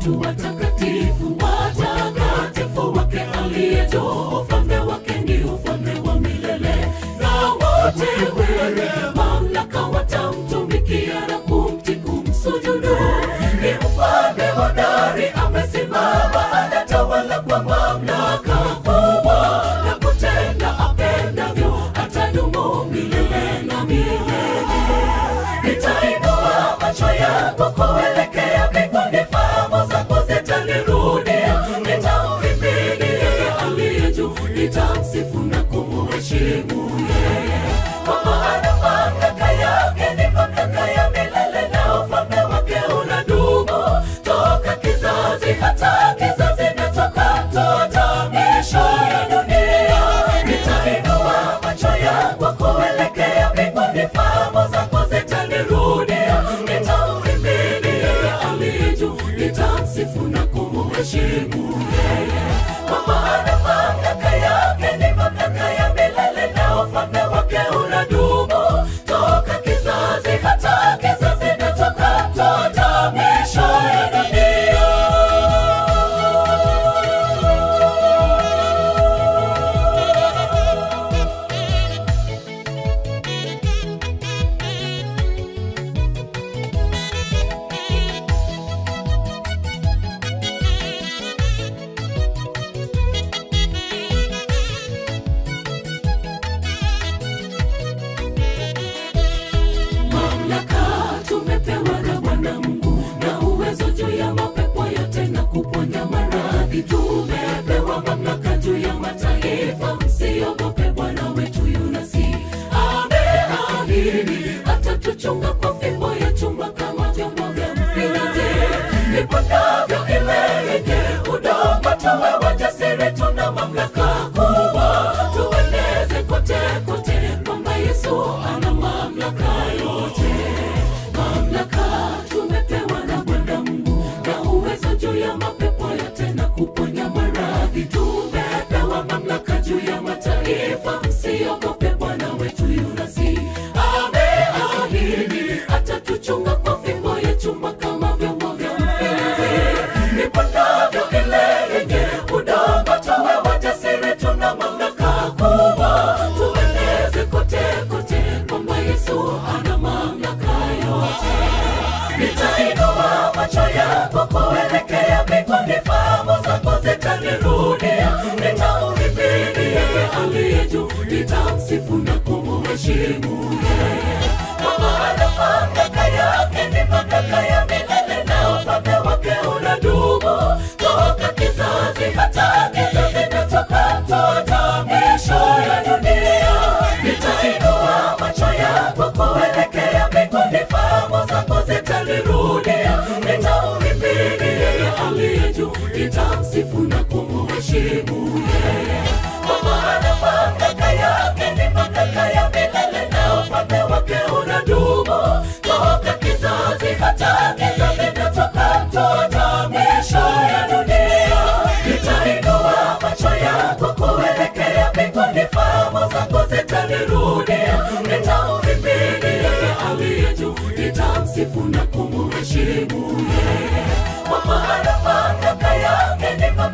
wetu watakatifu, watakatifu wake aliye juu. Ufalme wake ni ufalme wa milele, na wote wenye mamlaka watamtumikia na kumtii, kumsujudu. Ni mfalme hodari, amesimama, anatawala kwa mamlaka kubwa na kutenda apendavyo, atadumu milele na milele. Nitainua macho yangu kuelekea mbinguni, fahamu zangu zitanirudia. Nitamhimidi yeye aliye juu, nitamsifu na kumuheshimu yeye, kwa maana mamlaka yake ni mamlaka ya milele, na ufalme wake unadumu toka kizazi hata kizazi, na toka toka misho ya dunia. Nitainua macho yangu kuelekea mbinguni, fahamu zangu zitanirudia. Nitamhimidi yeye aliye juu, nitamsifu na kumuheshimu yeye, kwa maana mamlaka yake ni mamlaka ya milele, na ufalme wake unadumu toka kizazi hata kizazi, na toka toka misho ya dunia. Mamlaka tumepewa na Bwana Mungu na uwezo juu ya mapepo yote na kuponya maradhi. Tumepewa mamlaka juu ya mataifa, msiogope, Bwana wetu yunasi ameahidi atatuchunga kwa fimbo ya chuma kama vyombo vya mfinyanzi. Ipondavyo ile yenye udongo, tuwe wajasiri, tuna mamlaka kubwa, tueneze kote kote kwamba Yesu ana mamlaka yote. Mamlaka tumepewa na Bwana Mungu na uwezo juu ya mapepo yote na kuponya maradhi. Tumepewa mamlaka juu ya mataifa, msiogope, Bwana wetu yunasi ameahidi atatuchunga kwa fimbo ya chuma kama vyombo vya mfinyanzi. Ipondavyo ile yenye udongo, tuwe wajasiri, tuna mamlaka kubwa, tueneze kote kote kwamba Yesu ana mamlaka yote. Nitainua macho yangu kuelekea mbinguni, fahamu zangu zitanirudia. Nitamhimidi yeye aliye juu, nitamsifu na kumuheshimu yeye, kwa maana mamlaka yake ni mamlaka ya milele, na ufalme wake unadumu toka kizazi hata kizazi, na toka toka misho ya dunia. Nitainua macho yangu kuelekea mbinguni, fahamu zangu zitanirudia. Nitamhimidi yeye aliye juu, nitamsifu na kumuheshimu yeye, kwa maana mamlaka yake ni mamlaka ya milele, na ufalme wake unadumu toka kizazi hata kizazi, na toka toka misho ya dunia. Nitainua macho yangu kuelekea mbinguni, fahamu zangu zitanirudia. Nitamhimidi yeye aliye juu, nitamsifu na kumuheshimu yeye, kwa maana mamlaka yake ni mamlaka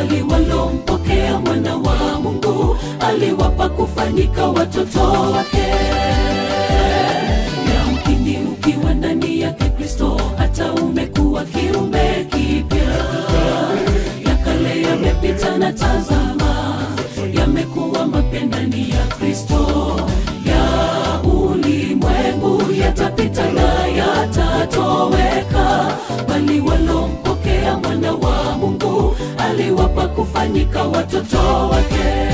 bali walompokea mwana wa Mungu aliwapa kufanyika watoto wake. Yamkini ukiwa ndani yake Kristo, hata umekuwa kiumbe kipya. Ya kale yamepita na tazama, yamekuwa mapya ndani ya Kristo. Ya ulimwengu yatapita na yatatoweka, bali walompokea mwana wa Mungu aliwapa kufanyika watoto wake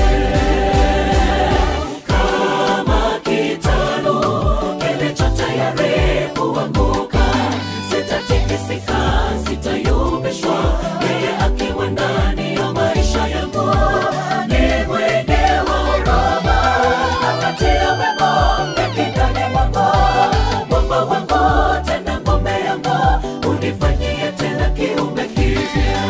kama kitalu kilicho tayari kuanguka, sitatikisika, sitayumbishwa. Yeye akiwa ndani ya maisha yangu ni mwenge wa huruma, akatia wema mbinguni mwangu, mwamba wangu tena ngome yangu, unifanyie tena kiumbe kipya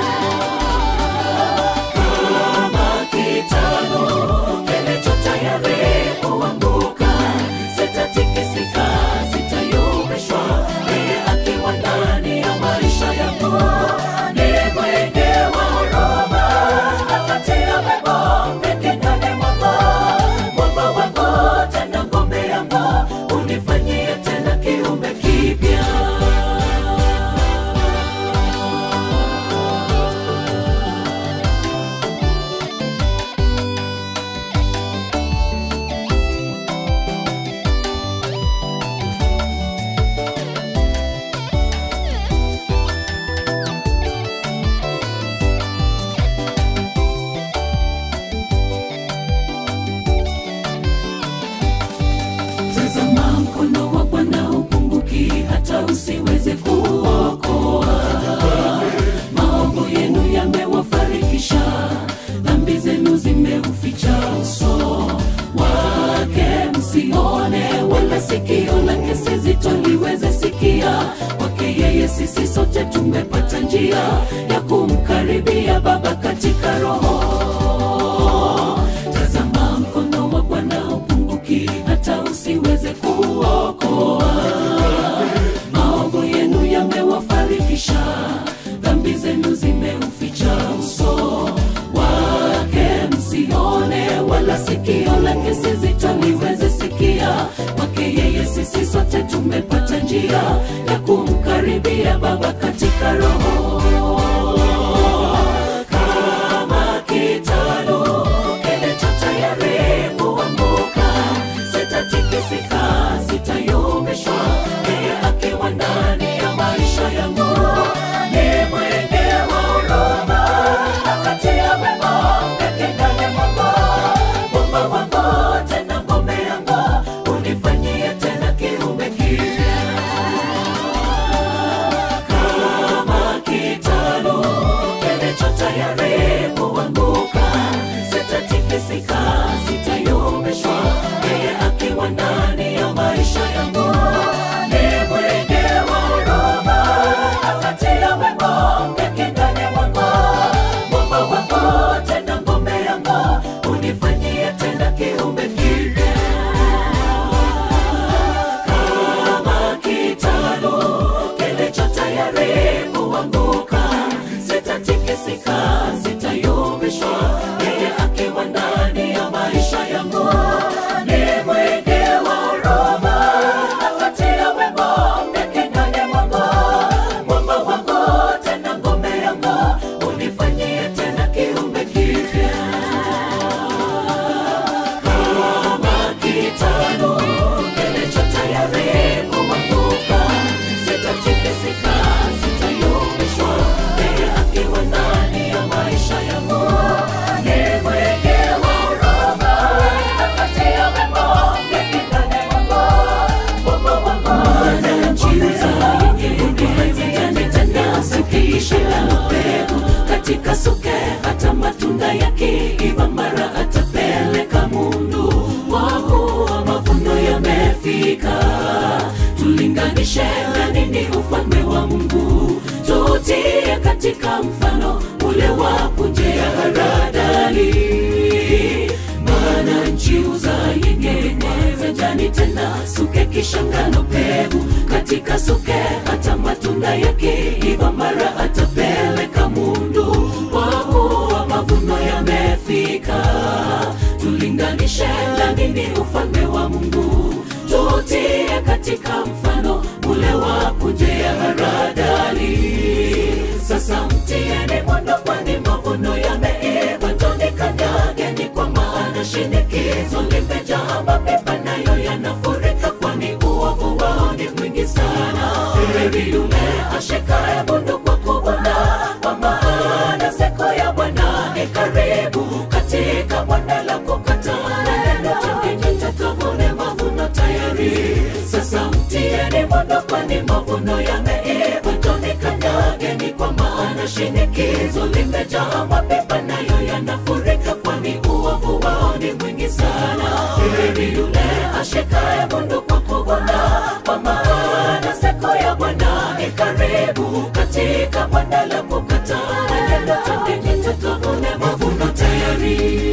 kama kitalu kilicho tayari kuanguka, sitatikisika, sitayumbishwa. Yeye akiwa ndani ya maisha yangu ni mwenge wa huruma, akatia wema mbinguni mwangu, mwamba wangu tena ngome yangu, unifanyie tena kiumbe kipya. Tazama mkono wa Bwana upunguki hata usiweze kuokoa. Maovu yenu yamewafarikisha, dhambi zenu zimeuficha uso wake, msione wala sikio lake si zito liweze sikia. Kwake yeye sisi sote tumepata njia ya kumkaribia Baba katika Roho. Tazama mkono wa Bwana upunguki hata usiweze kuokoa. Maovu yenu yamewafarikisha, dhambi zenu zimeuficha uso wake, msione wala sikio lake si zito liweze sikia. Kwake yeye sisi sote tumepata njia ya kumkaribia Baba katika Roho kama kitalu kilicho tayari kuanguka, sitatikisika, sitayumbishwa. Yeye akiwa ndani ya maisha yangu ni mwenge wa huruma, akatia wema mbinguni mwangu, mwamba wangu tena ngome yangu, unifanyie tena kiumbe kipya kama kitalu kilicho tayari kuanguka, sitatikisika, sitayumbishwa. Yeye akiwa ndani ya maisha yangu ni mwenge wa huruma, akatia wema mbinguni mwangu, mwamba wangu tena ngome yangu, unifanyie tena kiumbe kipya kama kitalu kilicho tayari kuanguka, sitatikisika, sitayumbishwa. Yeye akiwa ndani ya maisha yangu ni mwenge wa huruma, akatia wema mbinguni mwangu, mwamba wangu tena ngome yangu, unifanyie tena kiumbe kipya kama kitalu kilicho tayari kuanguka, sitatikisika, sitayumbishwa. Yeye akiwa ndani ya maisha yangu ni mwenge wa huruma, akatia wema mbinguni mwangu, mwamba wangu tena njiza yenye tena sukiisha la mbegu katika suke hata matunda yakiiva mara atapeleka mundu kwa kuwa mavuno yamefika tulinganishe na nini ufalme wa mungu tutie katika mfano ule wa punje ya haradali maana nchi uza yenye majani tena suke kishangano pevu katika suke hata matunda yake iva mara atapeleka mundu kwa kuwa mavuno yameiva, njoni kanyageni, kwa maana shinikizo limejaa, mapipa nayo yanafurika, kwani uovu wao ni mwingi sana. Heri yule ashikaye bundu kwa kuvuna, kwa maana siku ya Bwana ni karibu, katika bonde la kukataa neno tungeni tutavune mavuno tayari. Sasa mtieni moto, kwani mavuno yameiva, njoni kanyageni, kwa maana shinikizo limejaa, mapipa nayo yanafurika, kwani uovu wao ni mwingi sana. Heri yule ashikaye bundu kwa kuvuna, kwa maana siku ya Bwana ni karibu, katika bonde la kukataa neno tungeni tutavune mavuno tayari.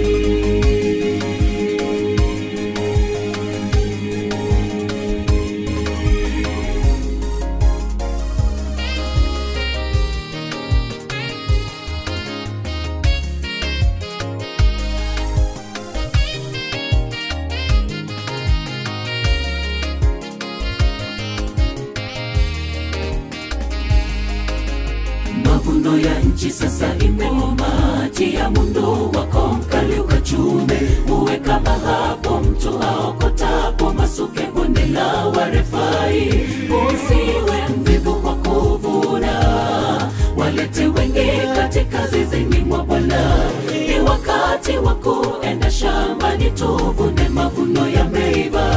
mavuno ya nchi sasa imeoma, tia mundu wako mkali ukachume, uwe kama hapo mtu aokotapo masuke bonde la warefai, usiwe mvivu kwa kuvuna, walete wengi katika zizini mwa Bwana. Ni wakati wa kuenda shambani, tuvune mavuno yameiva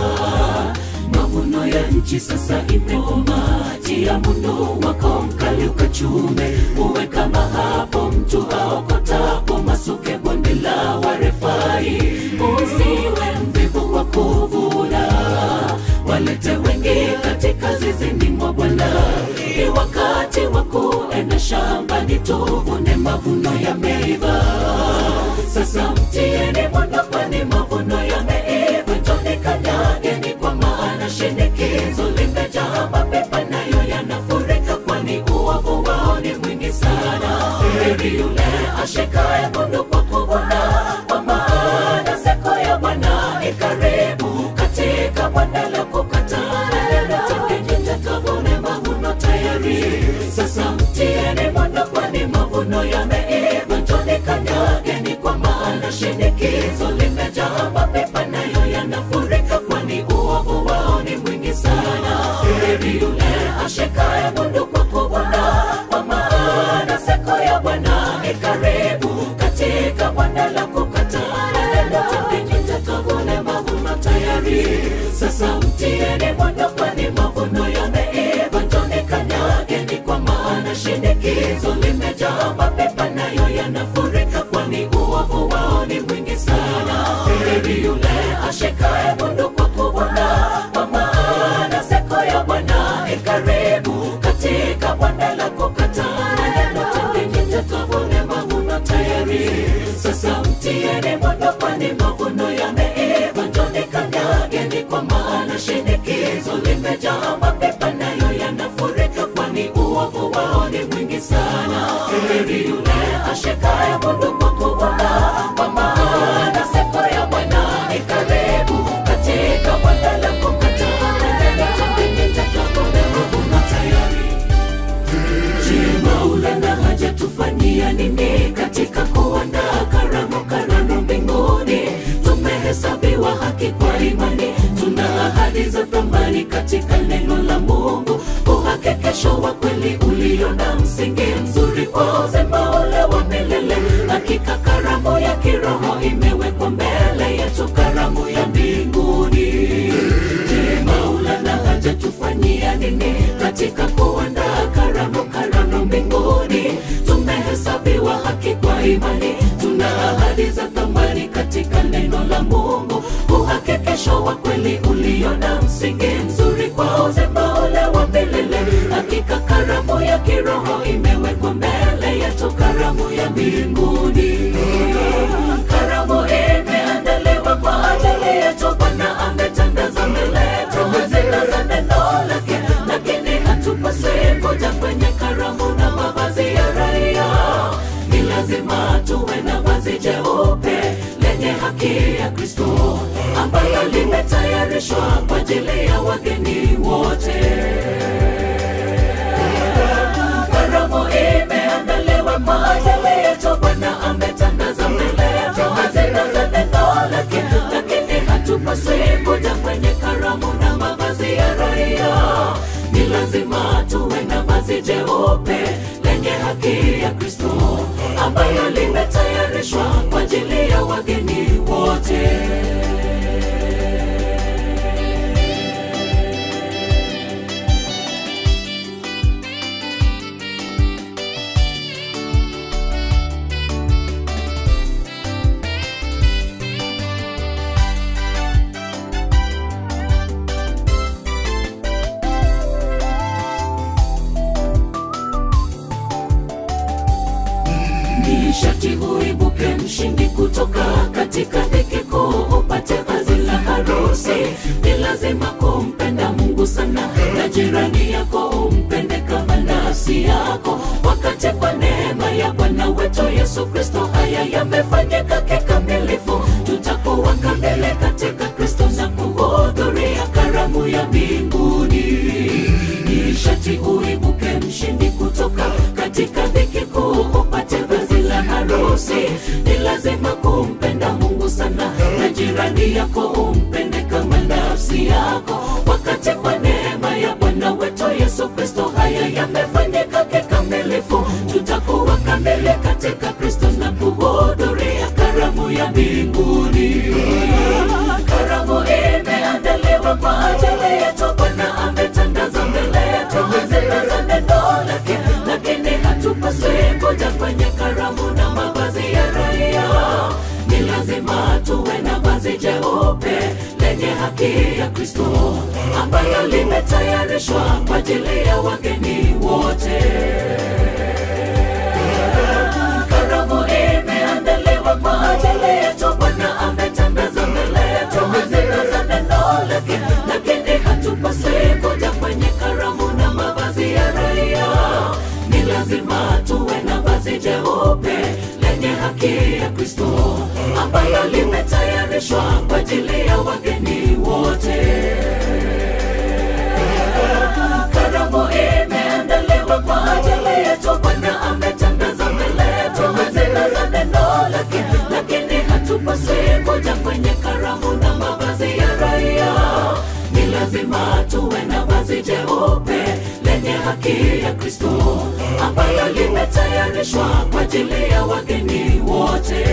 mavuno ya nchi sasa imeoma, tia mundu wako mkali ukachume, uwe kama hapo mtu aokotapo masuke bonde la warefai, usiwe mvivu wa kuvuna, walete wengi katika zizini mwa Bwana. Ni wakati wa kuenda shambani, tuvune mavuno yameiva. Sasa mtieni moto, kwani mavuno yameiva, njoni kanyageni, kwa maana shinikizo limejaa, mapipa nayo yanafurika, kwani uovu wao ni mwingi sana. Heri yule ashikaye mundu kwa kuvuna, kwa maana siku ya Bwana ni karibu, katika bonde la kukataa neno tungeni tutavune mavuno tayari. Sasa mtieni moto, kwani mavuno yameiva, njoni kanyageni, kwa maana shinikizo limejaa, mapipa nayo yanafurika, kwani uovu wao ni mwingi sana. Heri yule ashikaye mundu kwa kuvuna, kwa maana siku ya Bwana ni karibu, katika bonde la kukataa neno tungeni tutavune mavuno tayari. Sasa mtieni moto, kwani mavuno yameiva, njoni kanyageni, kwa maana shinikizo limejaa, mapipa nayo yanafurika, kwani uovu wao ni mwingi sana. Heri yule ashikaye mundu kwa kuvuna, kwa maana siku ya Bwana ni karibu, katika bonde la kukataa neno tungeni tutavune mavuno tayari. Sasa mtieni moto, kwani mavuno yameiva, njoni kanyageni, kwa maana shinikizo limejaa, mapipa nayo yanafurika, kwani uovu wao ni mwingi sana. Heri yule ashikaye mundu kwa kuvuna, kwa maana siku ya Bwana ni karibu, katika bonde la kukataa neno tungeni tutavune mavuno tayari. Je, Maulana hajatufanyia nini katika kuandaa karamu karamu mbinguni? Tumehesabiwa haki kwa imani, tuna ahadi za thamani katika neno la Mungu, uhakikisho wa kweli ulio na msingi mzuri kwa uzima ule wa milele. Hakika karamu ya kiroho imewekwa mbele yetu, karamu ya mbinguni. Je, Maulana hajatufanyia nini katika kuandaa karamu karamu mbinguni? Tumehesabiwa haki kwa imani, tuna ahadi za thamani katika neno la Mungu, uhakikisho wa kweli ulio na msingi mzuri kwa uzima ule wa milele. Hakika karamu ya kiroho imewekwa mbele yetu, karamu ya mbinguni. Karamu imeandaliwa kwa ajili yetu, Bwana ametangaza mbele yetu hazina za neno lake, lakini hatupaswi kuja kwenye karamu na mavazi ya raia. Ni lazima tuwe na vazi jeupe lenye haki ya Kristo ambalo limetayarishwa kwa ajili ya wageni wote. Karamu imeandaliwa kwa ajili yetu, jeupe lenye haki ya Kristo ambayo limetayarishwa kwa ajili ya wageni wote. ni sharti uibuke mshindi kutoka katika dhiki kuu upate vazi la harusi ni lazima kumpenda mungu sana na jirani yako umpende kama nafsi yako wakati kwa neema ya bwana wetu yesu kristo haya yamefanyika kikamilifu tutakuwa kamili katika kristo na kuhudhuria karamu ya mbinguni ni sharti uibuke mshindi kutoka katika dhiki kuu upate vazi la harusi ni lazima kumpenda mungu sana na jirani yako umpende kama nafsi yako wakati kwa neema ya bwana wetu yesu kristo haya yamefanyika kikamilifu tutakuwa kamili katika kristo na kuhudhuria karamu ya mbinguni karamu imeandaliwa kwa ajili yetu bwana ametandaza mbele yetu hazina za neno lake lakini hatupaswi kuja kwenye karamu na mavazi ya raia ni lazima tuwe na vazi jeupe lenye haki ya kristo ambayo limetayarishwa kwa ajili ya wageni wote karamu imeandaliwa kwa ajili yetu bwana ametangaza mbele yetu hazina za neno lake lakini hatupaswi kuja kwenye karamu na mavazi ya raia ni lazima tuwe na vazi jeupe lenye haki ya kristo ambayo limetayarishwa kwa ajili ya wageni wote karamu imeandaliwa kwa ajili yetu bwana ametangaza mbele yetu hazina za neno lake lakini hatupaswi kuja kwenye karamu na mavazi ya raia ni lazima tuwe na vazi jeupe lenye haki ya kristo ambayo limetayarishwa kwa ajili ya wageni wote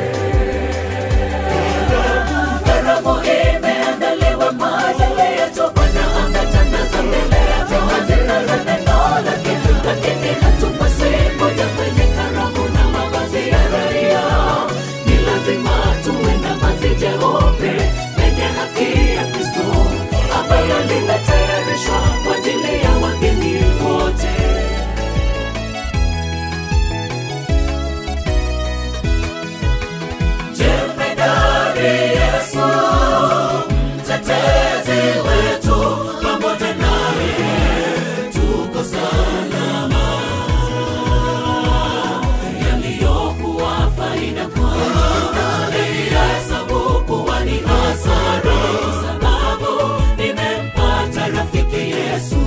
karamu imeandaliwa kwa ajili yetu bwana ametangaza mbele yetu hazina za neno lake lakini hatupaswi kuja kwenye karamu na mavazi ya raia ni lazima tuwe na vazi jeupe lenye haki ya kristo ambayo limetayarishwa kwa ajili ya wageni wote jemedari yesu mtetezi wetu pamoja naye tuko salama yaliyokuwa faida kwangu niliyahesabu kuwa ni hasara sababu nimempata rafiki yesu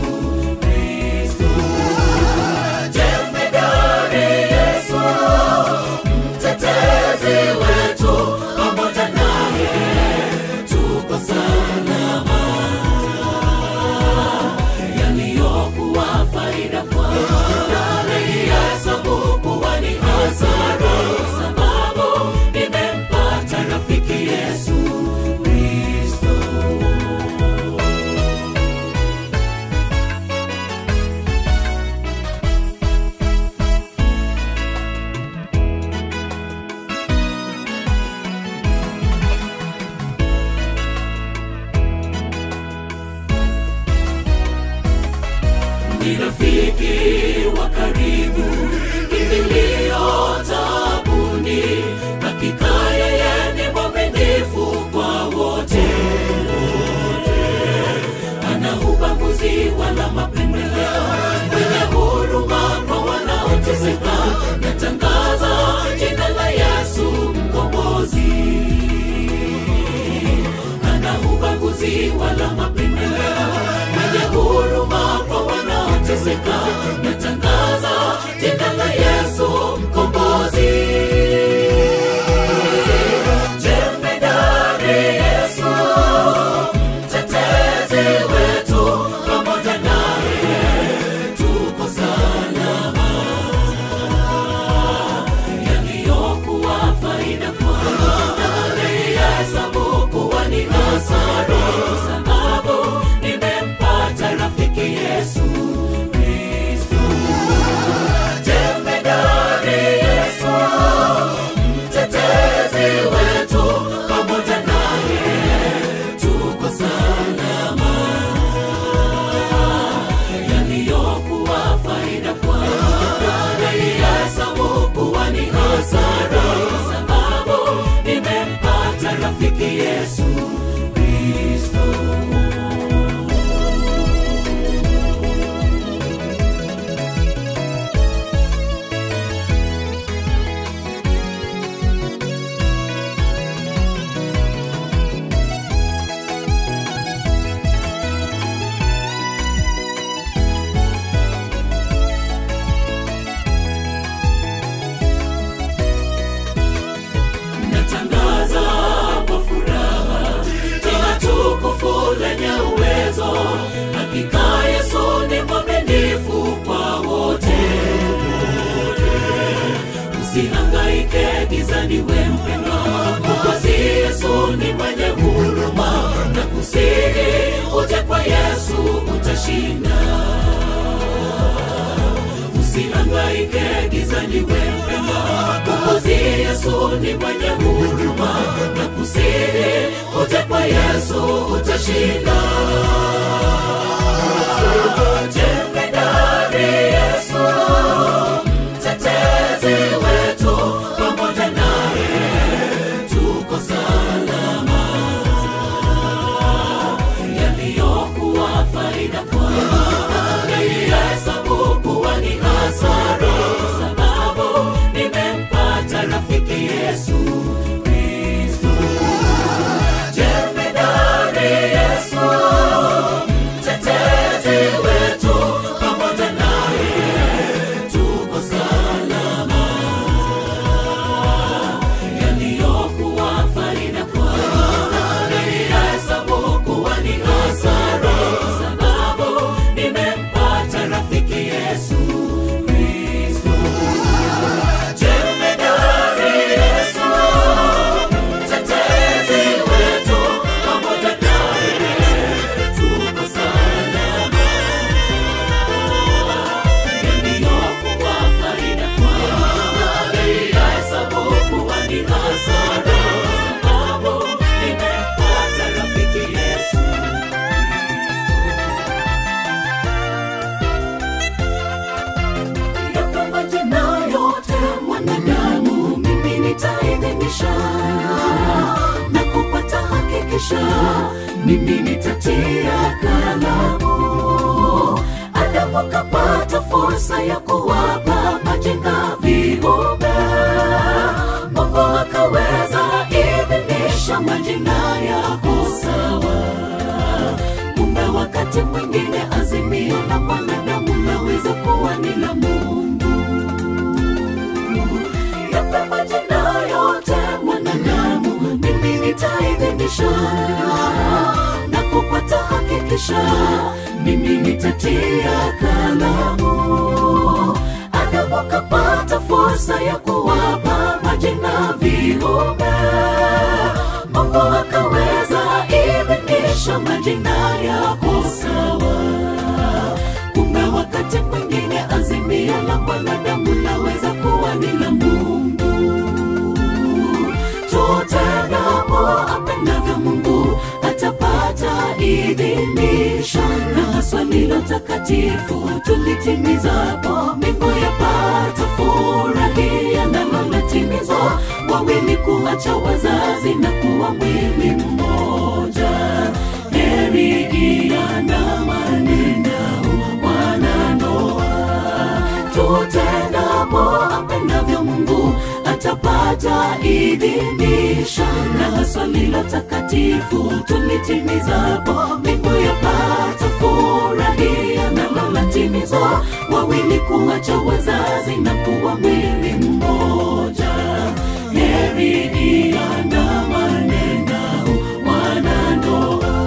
utashinda usihangaike gizani wempema mwokozi yesu ni mwenye huruma na kusihi uje kwa yesu utashinda jemedari yesu mtetezi wetu pamoja naye tuko salama yaliyokuwa faida kwangu naihesabu kuwa ni hasara kwa sababu nimempata rafiki yesu kristo jemedari yesu mtetezi wetu pamoja naye tuko salama yaliyokuwa faida kwangu naihesabu kuwa ni hasara kwa sababu nimempata rafiki yesu kristo jemedari yesu mtetezi wetu pamoja naye tuko salama yaliyokuwa faida kwangu naihesabu kuwa ni hasara kwa sababu nimempata rafiki yesu yako majina yote mwanadamu mimi nitaidhinisha na kupata hakikisha mimi nitatia kalamu adamu akapata fursa ya kuwapa majina viumbe mungu akaweza idhinisha majina yako sawa kumbe wakati mwingine azimio la mwanadamu laweza kuwa ni la mungu yape majina yote mwanadamu mimi nitaidhinisha na kupata hakikisha mimi nitatia kalamu adamu kapata fursa ya kuwapa majina viumbe mungu akaweza idhinisha majina yako sawa kumbe wakati mwingine azimio la mwanadamu laweza kuwa ni la mungu tutendapo apendavyo mungu atapata idhinisho na haswa lilo takatifu tulitimizapo mbingu yapata furahia nalo latimizwa wawili kuacha wazazi na kuwa mwili mmoja heri iandamaninao wanandoa tutendapo apendavyo mungu atapata idhinisho na haswa lilo takatifu tulitimizapo mbingu yapata furahia nalo latimizwa wawili kuacha wazazi na kuwa mwili mmoja heri iandamane nao wanandoa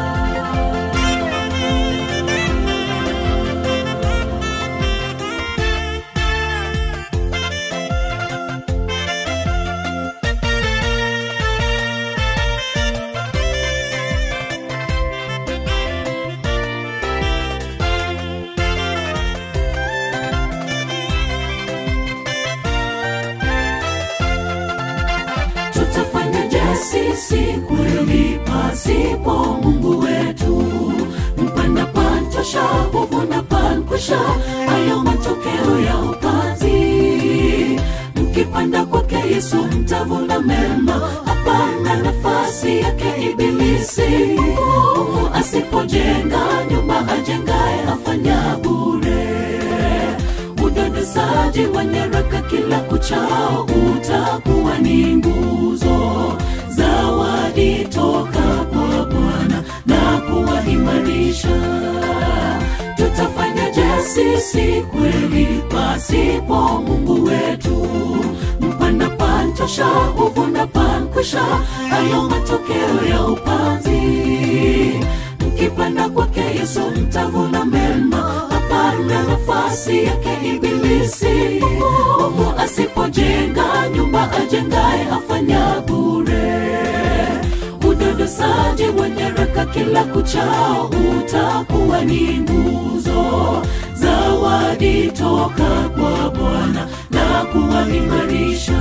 tutafanyaje sisi kweli pasipo mungu wetu mpanda pantosha huvuna pankwisha hayo matokeo ya upanzi mkipanda kwake yesu mtavuna mema hapana nafasi yake ibilisi mungu asipojenga nyumba ajengaye afanya bure udodosaji wa nyaraka kila kuchao utakuwa ni nguzo zawadi toka kwa bwana na kuwaimarisha tutafanyaje sisi kweli pasipo mungu wetu mpanda pantosha huvuna pankwisha hayo matokeo ya upanzi mkipanda kwake yesu mtavuna mema hapana nafasi yake ibilisi mungu asipojenga nyumba ajengaye afanya bure udodosaji wa nyaraka kila kuchao utakuwa ni nguzo zawadi toka kwa bwana na kuwaimarisha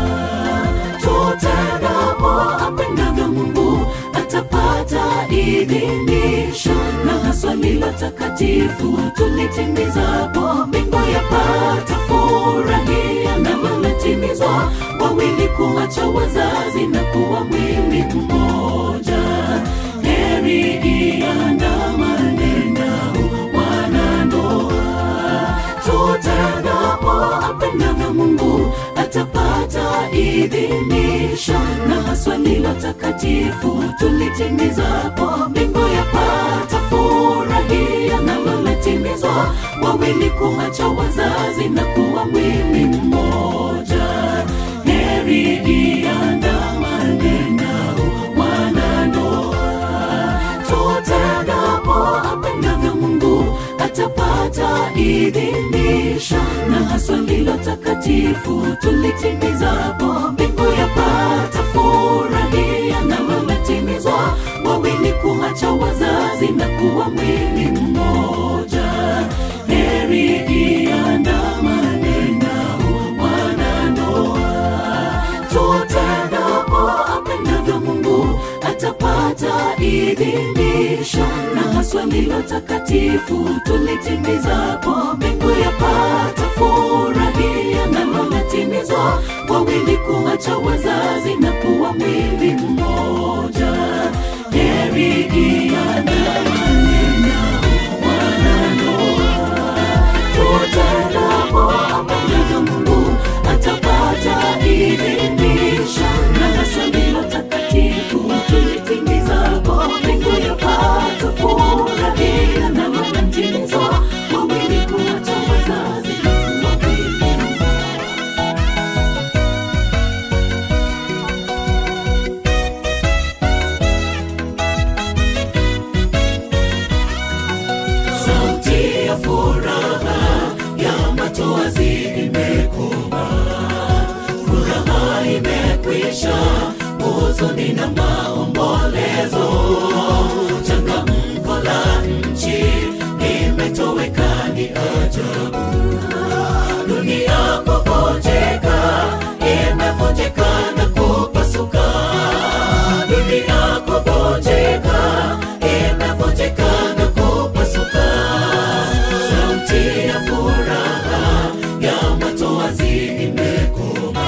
tutendapo apendavyo mungu atapata idhinisho na haswa lilo takatifu tulitimizapo mbingu yapata furahia naloletimizwa wawili kuacha wazazi na kuwa mwili mmoja heri iandamane nao wanandoa tutendapo apendavyo mungu atapata idhinisho na haswa lilo takatifu tulitimizapo mbingu yapata furahia naloletimizwa wawili kuacha wazazi na kuwa mwili mmoja heri iandamane nao wanandoa tutendapo apendavyo mungu atapata idhinisho na haswa lilo takatifu tulitimizapo mbingu yapata furahia naloletimizwa wawili kuacha wazazi na kuwa mwili mmoja heri iandamane nao wanandoa tutendapo apendavyo mungu atapata idhinisho na haswa lilo takatifu tulitimizapo mbingu yapata furahia naloletimizwa wawili kuacha wazazi na kuwa mwili mmoja heri iandamane nao wanandoa tutendapo apendavyo mungu atapata idhinisho na haswa lilo takatifu tulitimizapo mbingu yapata furahia na wanatimizwa wawili kuacha wazazi na kuwa mwili sauti ya furaha ya matoazi imekoma furaha imekwisha huzuni na maombolezo changamko la nchi limetoweka ni ajabu dunia kuvunjika imevunjika na kupasuka dunia kuvunjika imevunjika na kupasuka sauti ya furaha ya matoazi imekoma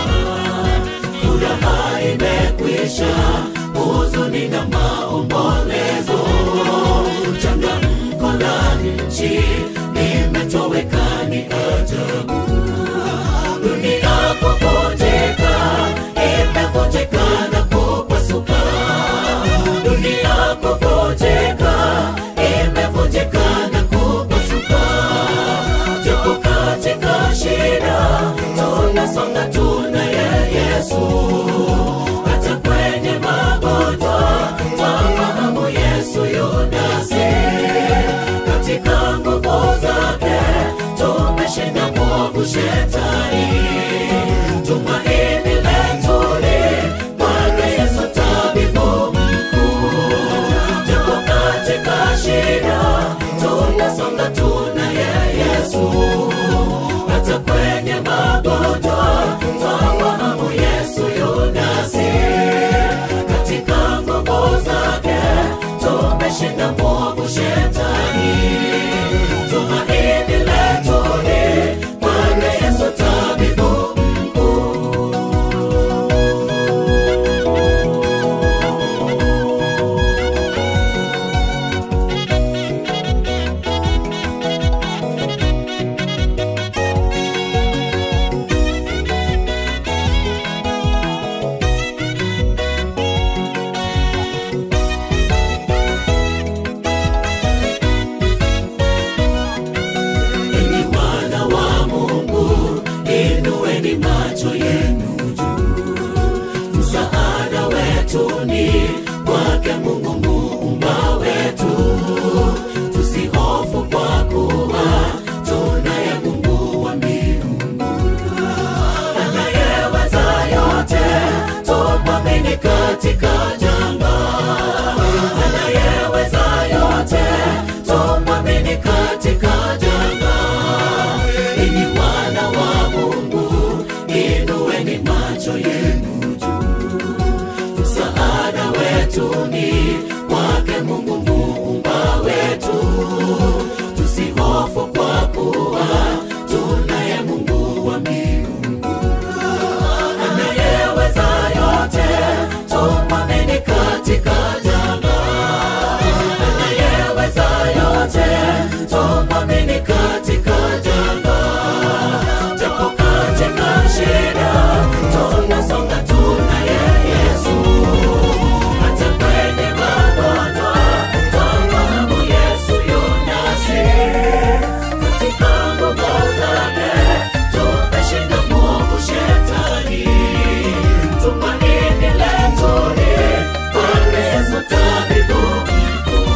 furaha imekwisha huzuni na maombolezo changamko la nchi limetoweka ni ajabu dunia kuvunjika imevunjika na kupasuka dunia kuvunjika imevunjika na kupasuka japo katika shida tunasonga tunaye yesu hata kwenye magonjwa twafahamu yesu yunasi katika nguvu zake tumeshinda mwovu shetani tumaini letu ni bwana yesu tabibu mkuu japo katika shida tunasonga tunaye yesu hata kwenye magonjwa twafahamu yesu yunasi katika nguvu zake tumeshinda mwovu shetani tumaini letu ni bwana yesu tabibu mkuu enyi wana wa mungu inueni macho yenu juu msaada wetu ni kwake mungu muumba wetu tusihofu kwa kuwa tunaye mungu wa miungu anayeweza yote tumwamini katika janga anayeweza msituni kwake Mungu muumba wetu. Tusihofu kwa kuwa tunaye Mungu wa miungu anayeweza yote, tumwamini katika janga. Anayeweza yote, tumwamini katika janga. Japo katika shida tunasonga, tunaye Yesu. Hata kwenye magonjwa twafahamu Yesu yu nasi. Katika nguvu zake tumeshinda mwovu shetani. Tumaini letu ni kwake Yesu tabibu mkuu.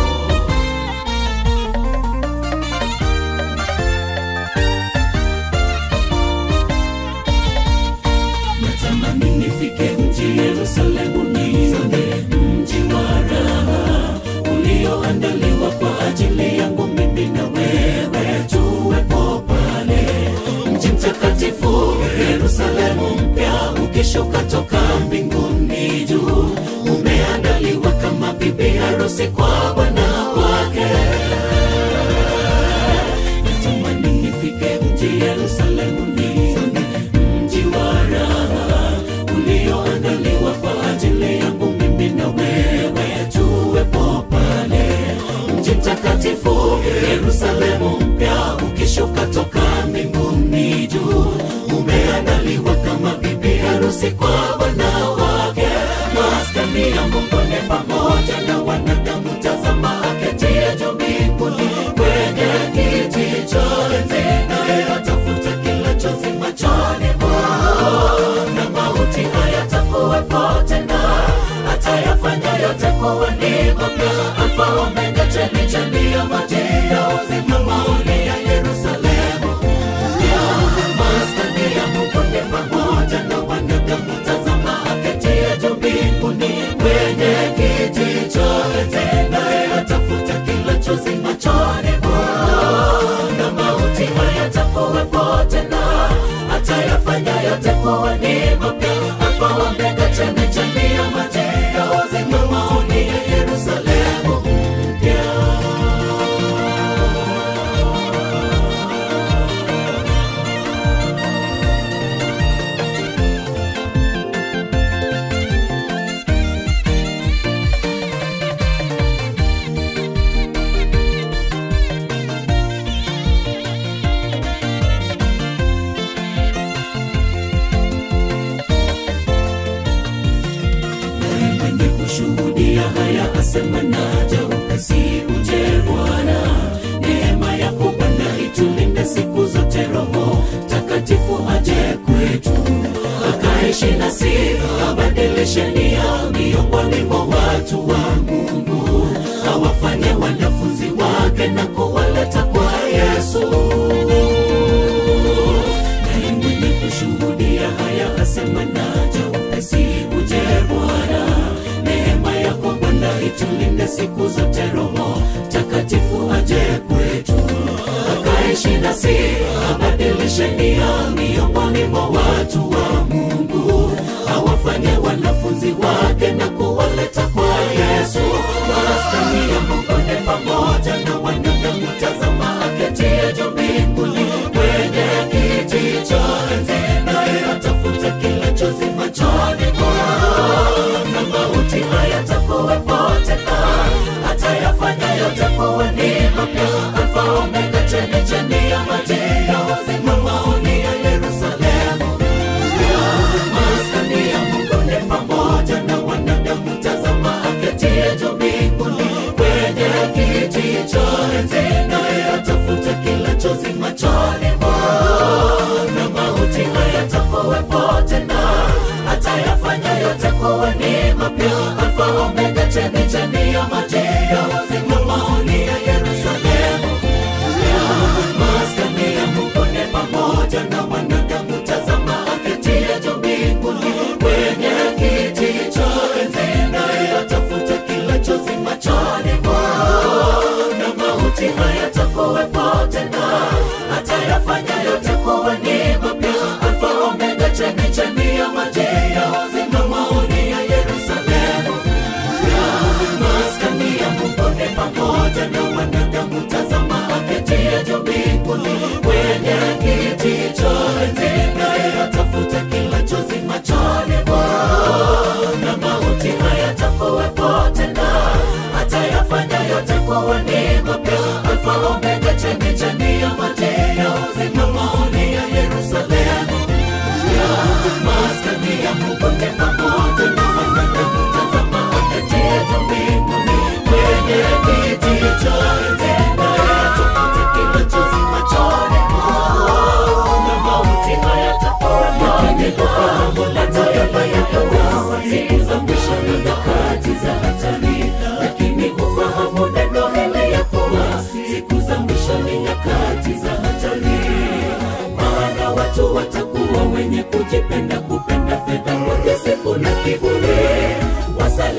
natamani nifike mji Yerusalemu, nione mji wa raha ulioandaliwa kwa ajili yangu mimi na wewe, tuwepo pale. Mji mtakatifu Yerusalemu mpya ukishuka toka mbinguni juu, umeandaliwa kama bibi harusi kwa bwana wake natamani nifike mji Yerusalemu nione mji wa raha ulioandaliwa kwa ajili yangu mimi na wewe, tuwepo pale. Mji mtakatifu Yerusalemu mpya ukishuka toka mbinguni juu, umeandaliwa kama bibi harusi kwa bwana wake. Maskani ya Mungu ni pamoja na wanadamu, tazama aketie juu mbinguni kwenye kiti cha enzi, naye atafuta kila chozi machoni mwao, na mauti hayatakuwepo tena, atayafanya yote kuwa ni mapya. Alfa Omega, chemichemi ya maji ya uzima, maoni ya Yerusalemu mpya. Maskani ya Mungu ni pamoja na wanadamu, tazama aketie juu mbinguni kwenye kiti cha enzi, naye atafuta kila chozi machoni mwao, na mauti hayatakuwepo tena, atayafanya yote kuwa ni mapya. Alfa Omega, chemichemi ya maji ya uzima, maoni ya Yerusalemu mpya. naye mwenye kushuhudia haya asema naja upesi uje Bwana. Neema yako Bwana itulinde siku zote, Roho Takatifu aje kwetu akaishi nasi, abadilishe nia miongoni mwa watu wa Mungu, awafanye wanafunzi wake na kuwaleta kwa Yesu naye mwenye kushuhudia haya asema naja upesi uje Bwana. Neema yako Bwana itulinde siku zote, Roho Takatifu aje kwetu akaishi nasi, abadilishe nia miongoni mwa watu wa Mungu, awafanye wanafunzi wake na kuwaleta kwa Yesu. Maskani ya Mungu ni pamoja na wanadamu, tazama aketie juu mbinguni kwenye kiti cha enzi, naye atafuta kila chozi machoni mwao, na mauti hayatakuwepo tena, atayafanya yote kuwa ni mapya. Alfa Omega, chemichemi ya maji ya uzima, maoni ya Yerusalemu mpya. Maskani ya Mungu ni pamoja na wanadamu, tazama aketie juu mbinguni kwenye kiti cha enzi, naye atafuta kila chozi machoni mwao, na mauti hayatakuwepo tena, atayafanya yote kuwa ni mapya. Alfa Omega, chemichemi ya maji ya uzima, maoni ya Yerusalemu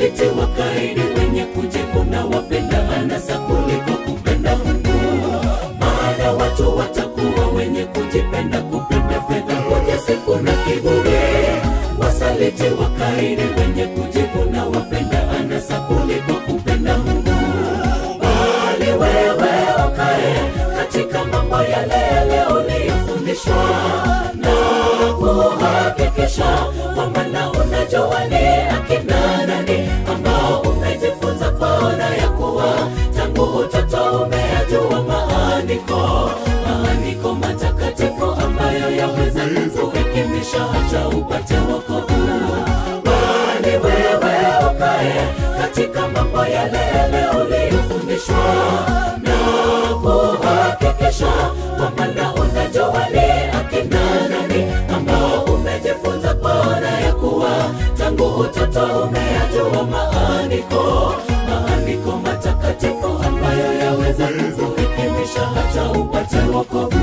wasaliti, wakaidi, wenye kujivuna, wapenda anasa kuliko kupenda Mungu. Maana watu watakuwa wenye kujipenda, kupenda fedha, kujisifu na kiburi, wasaliti, wakaidi, wenye kujivuna, wapenda anasa kuliko kupenda Mungu. Bali wewe ukae katika mambo yale yale uliyofundishwa na kuhakikisha kwamba na unajua ni akina nani ambao umejifunza kwaona ya kuwa tangu utoto umeyajua maandiko maandiko matakatifu ambayo yaweza kukuhekimisha hata upate wokovu bali wewe ukae katika mambo yale yale uliyofundishwa na kuhakikisha kwamba na unajua ni akina nani ambao umejifunza kwaona ya kuwa tangu utoto umeyajua maandiko maandiko matakatifu ambayo yaweza kukuhekimisha hata upate wokovu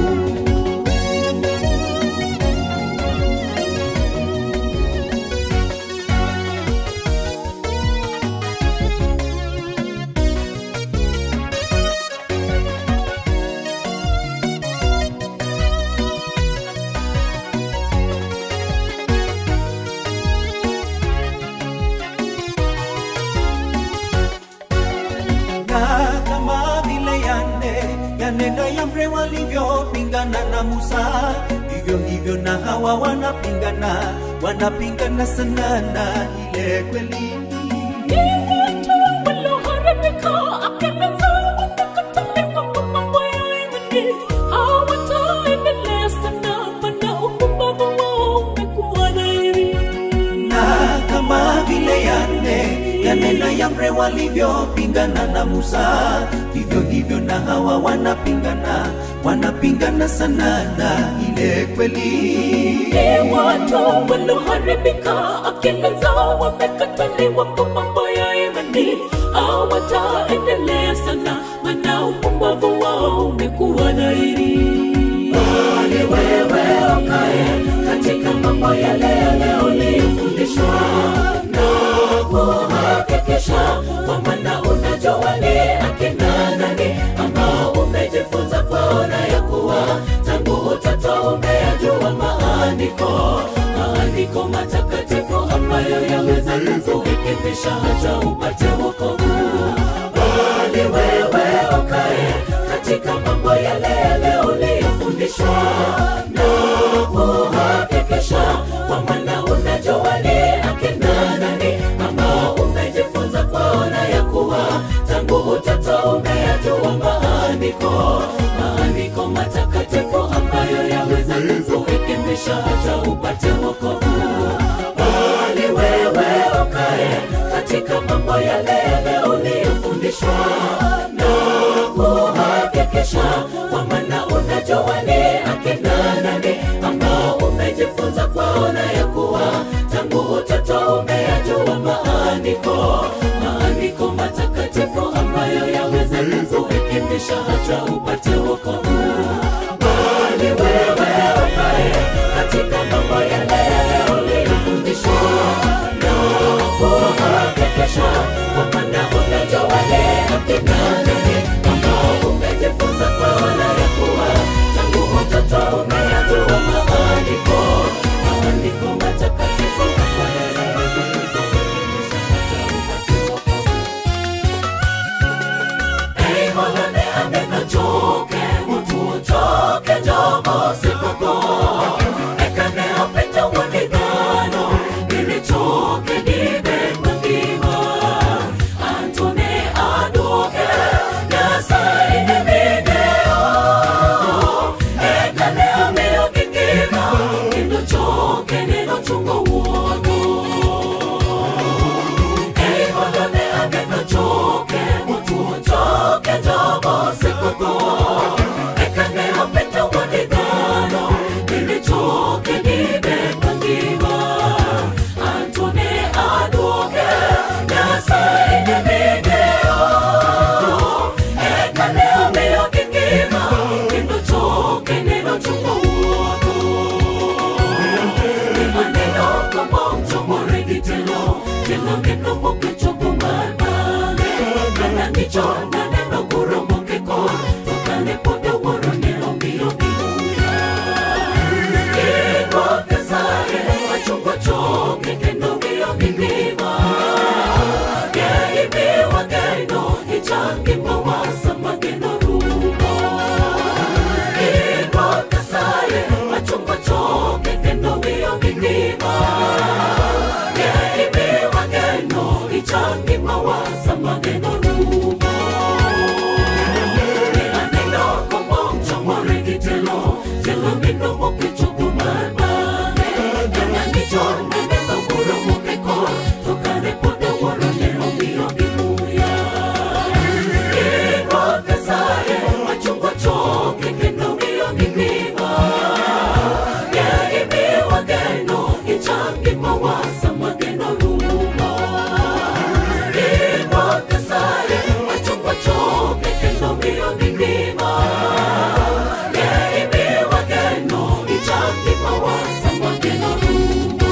na kama vile yane yane na Yambre walivyopingana na Musa, vivyo hivyo na hawa wanapingana, wanapingana sana na ile kweli. Ni watu walioharibika, akili zao wamekataliwa kwa mambo ya imani. Hawataendelea sana, maana upumbavu wao umekuwa dhahiri. na kama vile yane yane na Yambre walivyopingana na Musa, vivyo hivyo na hawa wanapingana, wanapingana sana na ile kweli. Ni watu walioharibika, akili zao wamekataliwa kwa mambo ya imani. Hawataendelea sana, maana upumbavu wao umekuwa dhahiri. bali wewe ukae katika mambo yale yale uliyofundishwa na kuhakikisha kwamba na unajua ni akina nani ambao umejifunza kwaona ya kuwa tangu utoto umeyajua maandiko maandiko matakatifu ambayo yaweza kukuhekimisha hata upate wokovu bali wewe ukae katika mambo yale yale uliyofundishwa na kuhakikisha kwamba na unajua ni akina nani ambao umejifunza kwaona ya kuwa tangu utoto umeyajua maandiko maandiko matakatifu ambayo yaweza kukuhekimisha hata upate wokovu bali wewe ukae katika mambo yale yale uliyofundishwa na kuhakikisha kwamba na unajua ni akina nani ambao umejifunza kwaona ya kuwa tangu utoto umeyajua maandiko maandiko matakatifu ambayo yaweza kukuhekimisha hata upate wokovu bali wewe ukae katika mambo yale yale uliyofundishwa na kuhakikisha kwamba na unajua ni akina nani ambao umejifunza kwaona ya kuwa tangu utoto umeyajua maandiko maandiko matakatifu ambayo yaweza kukuhekimisha hata upate wokovu Ei, Mola ne aneno jo gicho naneno goromoke kor tokane pod wuoro ne omiyo gimuya Ruoth Nyasaye ochungo choke kendo miyo gingima Ng'e imiwa geno ichang gimawa sama geno rumo Ruoth Nyasaye ochungo choke kendo miyo gingima Ng'e imiwa geno ichang gimawa sama geno rumo Aneno komong chomore gi telo Telo neno moke chopo mar bang'e Kanya ni chon naneno kuro moke kor To kane pod wuoro ne omiyo gi muya Ruoth Nyasaye ochungo choke kendo miyo gi ngima Ng'e imiwa geno ichang gimawa sama geno rumo Ruoth Nyasaye ochungo choke kendo miyo gi ngima Ng'e imiwa geno ichang gimawa sama geno rumo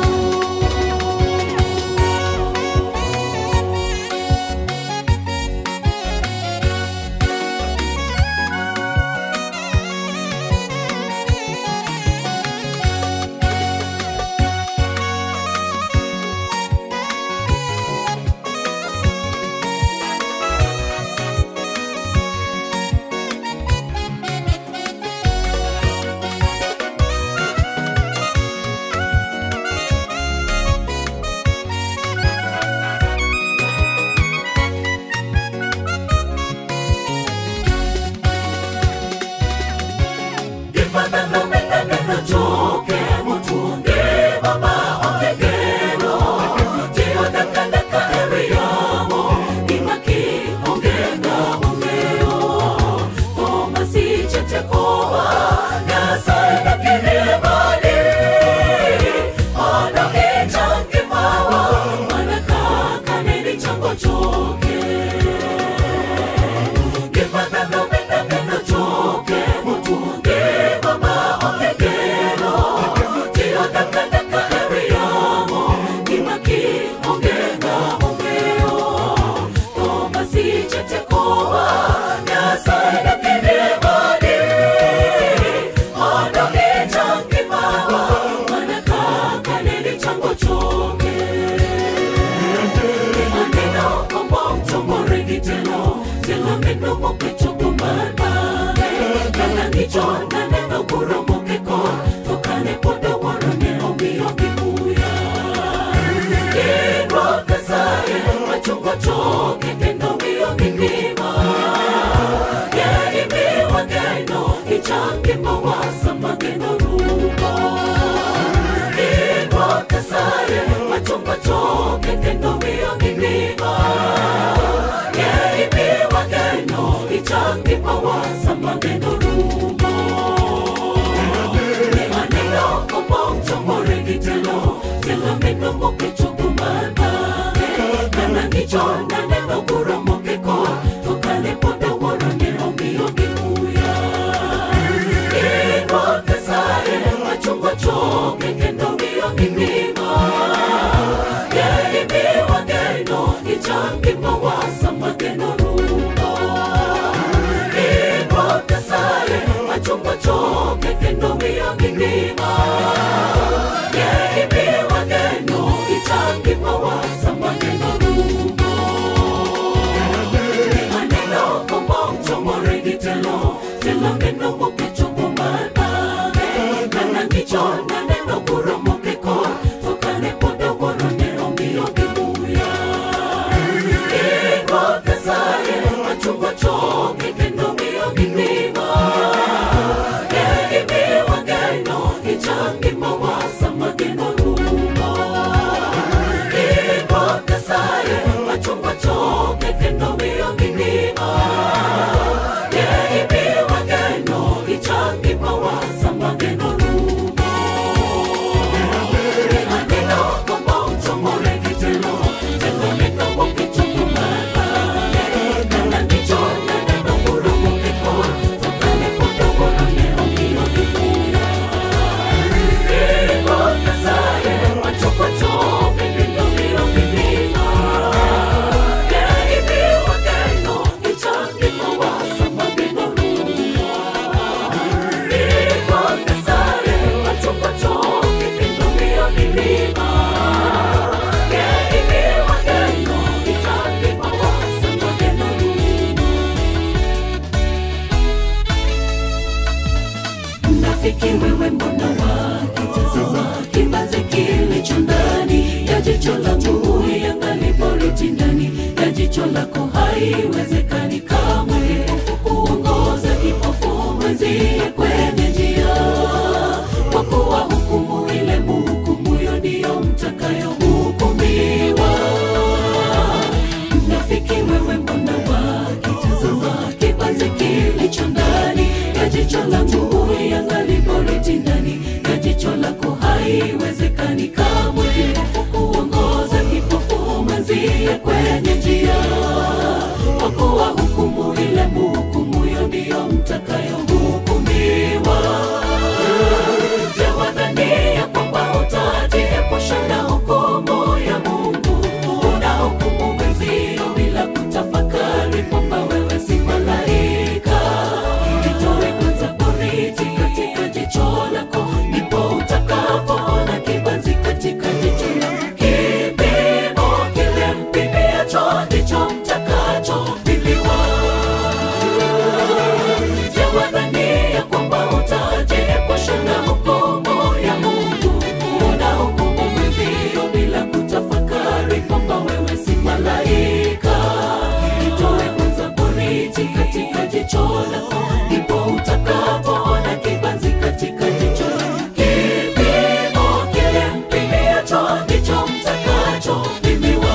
Chon naneno kuro moke kor to kane pod wuoro ne omiyo gi muya Ruoth Nyasaye ochungo choke kendo miyo gi ngima Ng'e imiwa geno ichang gimawa sama geno rumo Ruoth Nyasaye ochungo choke kendo miyo gi ngima Ng'e imiwa geno ichang gimawa sama geno rumo Ne aneno komong chomore gi telo Telo neno moke chopo mar bang'e Kana ni chon naneno kuro moke kor To kane pod wuoro ne omiyo gi muya Ruoth Nyasaye ochungo choke kendo miyo gi ngima Ng'e imiwa geno ichang gimawa sama geno rumo Ruoth Nyasaye ochungo choke kendo miyo gi ngima Ng'e imiwa geno ichang gimawa sama geno rumo Aneno komong chomore gi telo Telo neno moke chopo mar bang'e Kana gi chon naneno kuro moke kor To kane pod wuoro ne omiyo gi muya Ruoth Nyasaye ochungo choke kendo miyo gi ngima Ng'e imiwa geno ichang gimawa sama geno rumo Ruoth Nyasaye ochungo choke kendo miyo gi ngima Ng'e imiwa geno ichang gimawa sama geno rumo Aneno komong chomore gi telo Telo neno moke chopo mar bang'e Kana gi chon naneno kuro moke kor To kane pod wuoro ne omiyo gi muya Ruoth Nyasaye ochungo choke kendo miyo gi ngima Ng'e jicho lako haiwezekani kamwe kuongoza kipofu mwenzie kwenye njia kwa kuwa hukumu ile muhukumuyo ndiyo mtakayohukumiwa mnafiki wewe mbona wakitazama kibanzi kilicho ndani ya jicho langu uiangali boriti ndani ya jicho lako haiwezekani kamwe kuongoza kipofu mwenzie kwenye njia kwa kuwa hukumu ile muhukumuyo ndiyo mtakayohukumiwa Je, wadhania kwamba utajiepusha na hukumu ya Mungu? Unahukumu mwenzio bila kutafakari kwamba wewe si malaika. Itoe kwanza boriti katika jicho lako, ndipo utakapoona kibanzi katika jicho lako. Kipimo kile mpimiacho ndicho mtakachopimiwa. Je, wadhania kwamba utajiepusha na hukumu ya Mungu? Unahukumu mwenzio bila kutafakari kwamba wewe si malaika. Itoe kwanza boriti katika jicho lako, ndipo utakapoona kibanzi katika jicho lako. Kipimo kile mpimiacho ndicho mtakachopimiwa.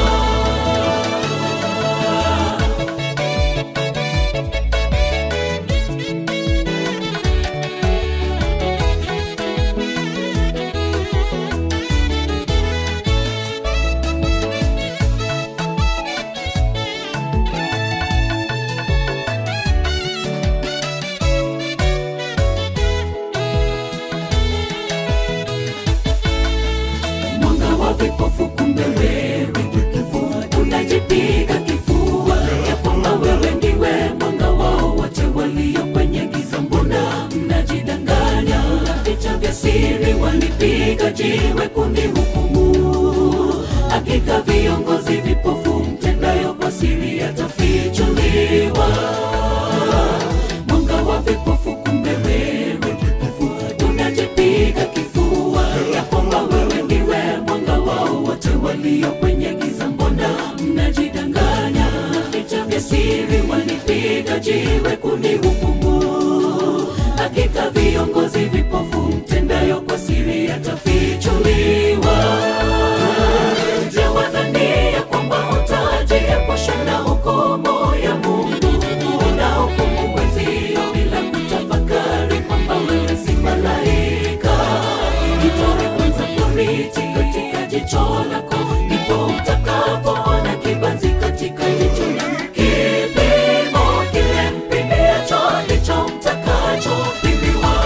mwanga wa vipofu, kumbe wewe kipofu, unajipiga kifua ya kwamba wewe ndiwe mwanga wao wote walio kwenye giza. Mbona mnajidanganya? Vicha vya siri walipiga jiwe kunihukumu. Hakika viongozi vipofu, mtendayo kwa siri yatafichuliwa. Mwanga wa vipofu, kumbe wewe kipofu, unajipiga kifua ya kwamba wewe ndiwe mwanga wao wote walio kwenye giza. Mbona mnajidanganya? Vicha vya siri walipiga jiwe kunihukumu. Hakika viongozi vipofu, mtendayo kwa siri yatafichuliwa. Je, wadhania kwamba utajiepusha na hukumu ya Mungu? Unahukumu mwenzio bila kutafakari kwamba wewe si malaika. Itoe kwanza boriti katika jicho lako, ndipo utakapoona kibanzi katika jicho lako. Kipimo kile mpimiacho ndicho mtakachopimiwa.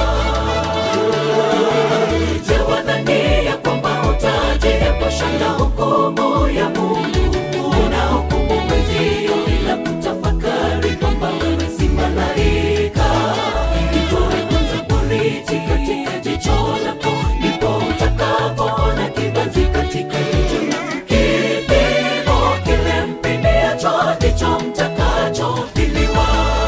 Je, wadhania kwamba utajiepusha na hukumu ya Mungu? Unahukumu mwenzio bila kutafakari kwamba wewe si malaika. Itoe kwanza boriti katika jicho lako, ndipo utakapoona kibanzi katika jicho lako. Kipimo kile mpimiacho ndicho mtakachopimiwa.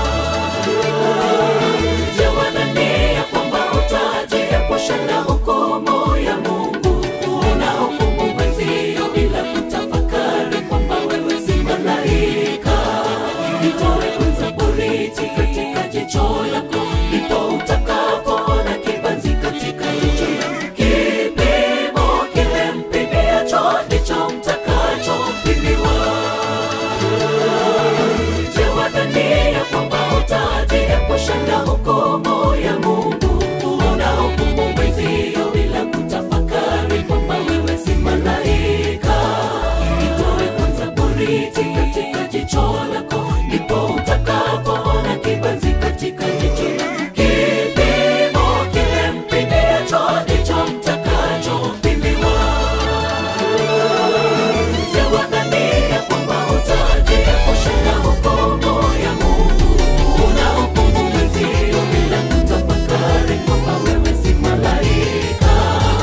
Je, wadhania kwamba utajiepusha na hukumu ya Mungu? Unahukumu mwenzio bila kutafakari kwamba wewe si malaika. Itoe kwanza boriti katika jicho lako, ndipo utakapoona kibanzi katika jicho lako. Kipimo kile mpimiacho ndicho mtakachopimiwa. Je, wadhania kwamba utajiepusha na hukumu ya Mungu? Unahukumu mwenzio bila kutafakari kwamba wewe si malaika. Itoe kwanza boriti katika jicho lako, ndipo utakapoona kibanzi katika jicho lako. Kipimo kile mpimiacho ndicho mtakachopimiwa. Je, wadhania kwamba utajiepusha na hukumu ya Mungu? Unahukumu mwenzio bila kutafakari kwamba wewe si malaika.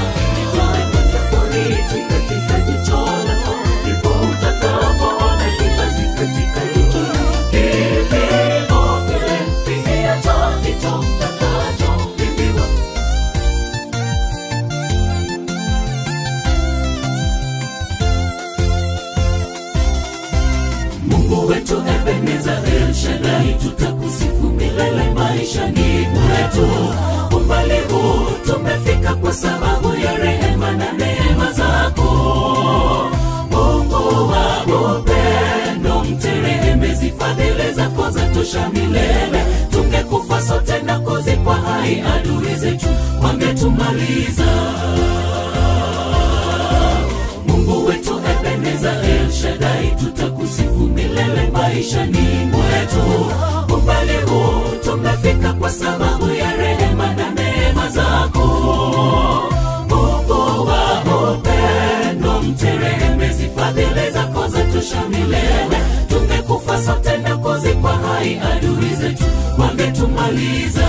Itoe kwanza boriti katika jicho lako, ndipo utakapoona kibanzi Mungu wetu Ebeneza El Shaddai, tutakusifu milele maishani mwetu. Umbali huu tumefika kwa sababu ya rehema na neema zako. Mungu wa upendo, mterehemezi, fadhili zako zatosha milele. Tungekufa sote na kuzikwa hai, adui zetu wangetumaliza. Mungu wetu Ebeneza El Shaddai, tutakusifu milele maishani mwetu. Umbali huu tumefika kwa sababu ya rehema na neema zako. Mungu wa upendo, mterehemezi, fadhili zako zatosha milele. Tungekufa sote na kuzikwa hai, adui zetu wangetumaliza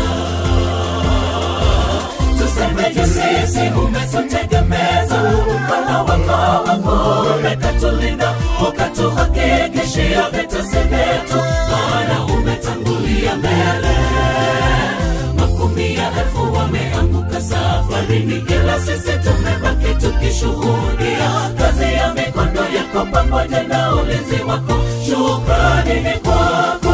tusemeje sisi umetutegemeza mkono wako wako umekatulinda ukatuhakikishia vitesi vyetu maana umetangulia mbele makumi ya elfu wameanguka safarini ila sisi tumebaki tukishuhudia kazi ya mikono yako pamoja na ulinzi wako shukrani ni kwako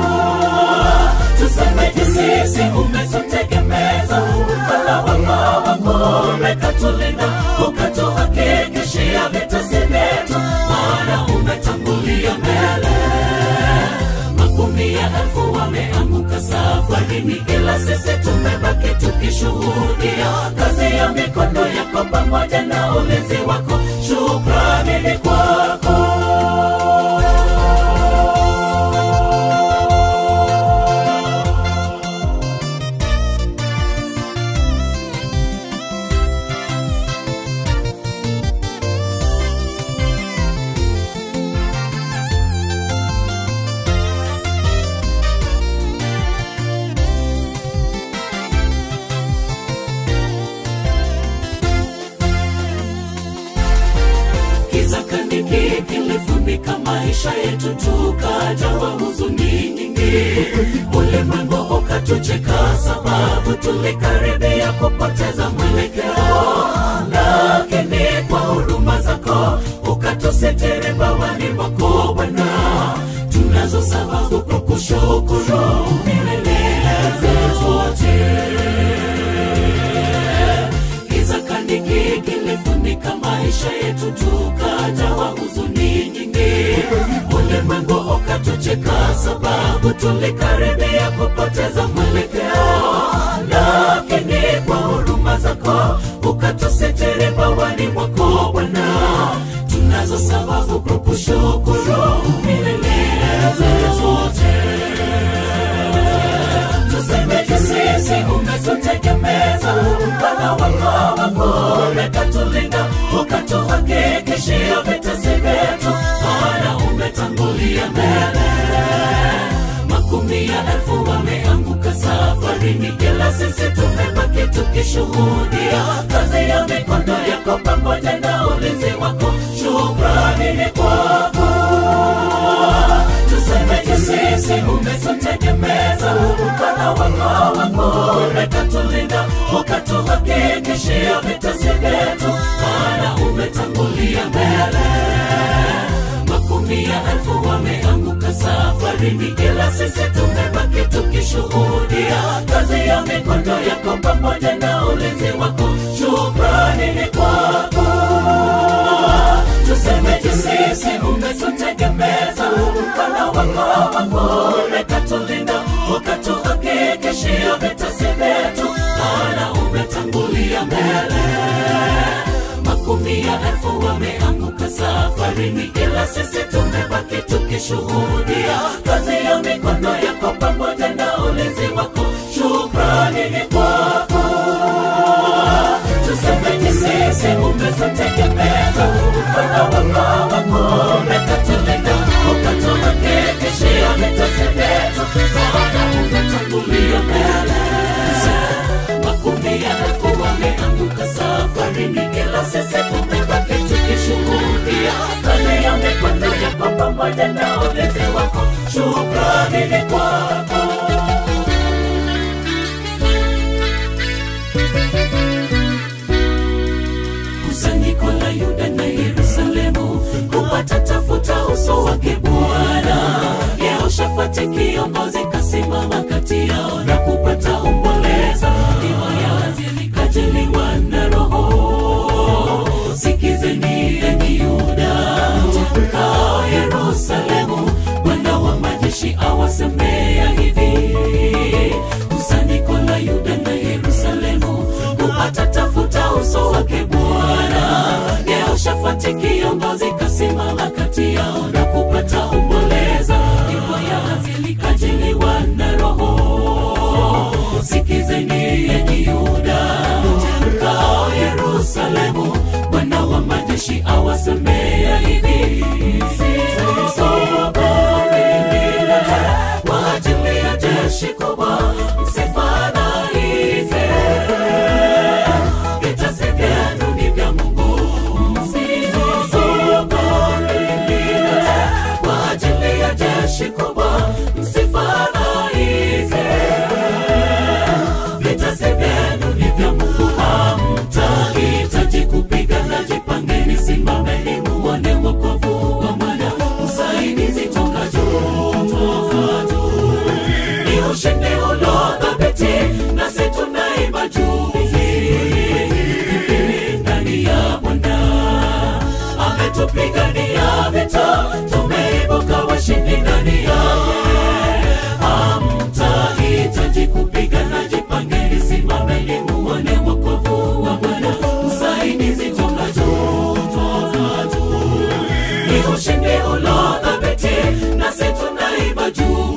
tusemeje sisi umetutegemeza mkono wako wako umekatulinda ukatuhakikishia vitesi vyetu maana umetangulia mbele makumi ya elfu wameanguka safarini ila sisi tumebaki tukishuhudia kazi ya mikono yako pamoja na ulinzi wako shukrani ni kwako kiza kaniki kilifunika maisha yetu tukajawa huzuni nyingi ulimwengu ukatucheka sababu tulikaribia kupoteza mwelekeo lakini kwa huruma zako ukatusitiri bawani mwako bwana tunazo sababu kwa kushukuru milele zote giza kaniki kilifunika maisha yetu tukajawa huzuni nyingi ulimwengu ukatucheka sababu tulikaribia kupoteza mwelekeo lakini kwa huruma zako ukatusitiri bawani mwako bwana tunazo sababu kwa kushukuru milele zote tusemeje sisi umetutegemeza mkono wako wako umekatulinda ukatuhakikishia vitesi vyetu maana umetangulia mbele makumi ya elfu wameanguka safarini ila sisi tumebaki tukishuhudia kazi ya mikono yako pamoja na ulinzi wako shukrani ni kwako tusemeje sisi umetutegemeza mkono wako wako umekatulinda ukatuhakikishia vitesi vyetu maana umetangulia mbele makumi ya elfu wameanguka safarini ila sisi tumebaki tukishuhudia kazi ya mikono yako pamoja na ulinzi wako shukrani ni kwako tusemeje sisi umetutegemeza mkono wako wako umekatulinda ukatuhakikishia vitesi vyetu maana umetangulia mbele makumi ya elfu wameanguka safarini ila sisi tumebaki tukishuhudia kazi ya mikono yako pamoja na ulinzi wako shukrani ni kwako tusemeje sisi umetutegemeza mkono wako wako umekatulinda ukatuhakikishia vitesi vyetu maana umetangulia mbele makumi ya elfu wameanguka safarini ila sisi tumebaki tukishuhudia kazi ya mikono yako pamoja na ulinzi wako shukrani ni kwako kusanyiko la yuda na yerusalemu kupata tafuta uso wake bwana eti kiongozi kasimama kati yao na kupata omboleza nyimbo ya hazili kajiliwa na roho sikizeni yenyi yuda mkao yerusalemu bwana wa majeshi awasemea hivi msisogorilile kwa ajili ya jeshi kubwa msifadhaike vita si vyenu ni vya mungu msisogorilile kwa ajili ya jeshi kubwa msifadhaike vita si vyenu ni vya mungu hamtahitaji kupigana jipangeni simameni muone wokovu wa mwana usaidizi toka juu toka juu ni ushindi ulodhabiti nasi tunaimba juu ndani ya bwana ametupigania vita tumeibuka washindi ndani yake hamtahitaji kupigana jipangeni simameni muone wokovu wa bwana usaidizi toka juu toka juu ni ushindi ulodhabiti nasi tunaimba juu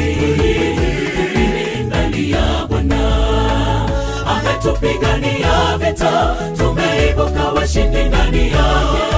ndani ya bwana ametupigania vita tumeibuka washindi ndani yake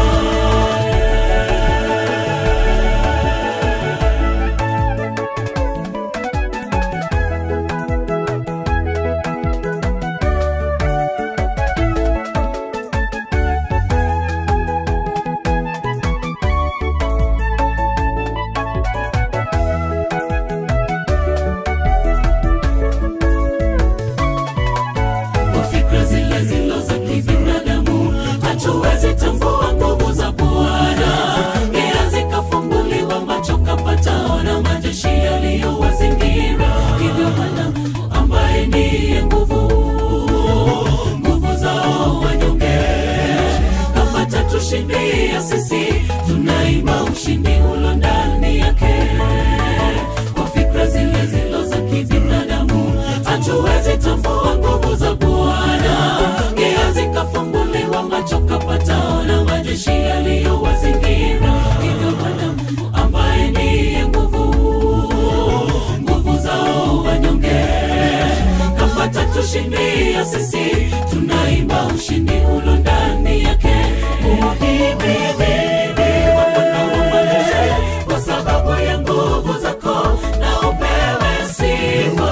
kwa fikra zile zilo za kibinadamu hatuwezi tambua nguvu za bwana ila zikafumbuliwa macho kapataona majeshi yaliyowazingira hivyo bwana ambaye ndiye nguvu nguvu zao wanyonge kapata tushindia sisi tunaimba ushindi ulo ndani yake kwa fikra zile zilo za kibinadamu hatuwezi tambua nguvu za bwana gia zikafumbuliwa macho kapataona majeshi yaliyowazingira hivyo bwana mungu ambaye ndiye nguvu nguvu zao wanyonge kapata tushindia sisi tunaimba ushindi ulo ndani yake uhimidhiwe wa Bwana wa majeshi kwa sababu ya nguvu zako na upewe sifa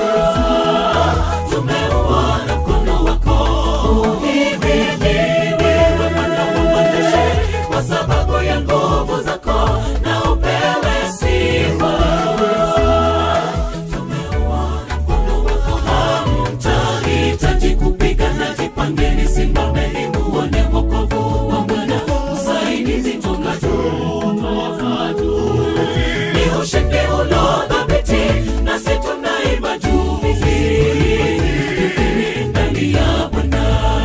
tumeuona mkono wako uhimidhiwe wa Bwana wa majeshi kwa sababu ya nguvu zako na upewe sifa tumeuona mkono wako hamtahitaji kupigana jipangeni simameni muone wokovu wa bwana usaidizi toka juu toka juu ni ushindi ulodhabiti nasi tunaimba juu ndani ya bwana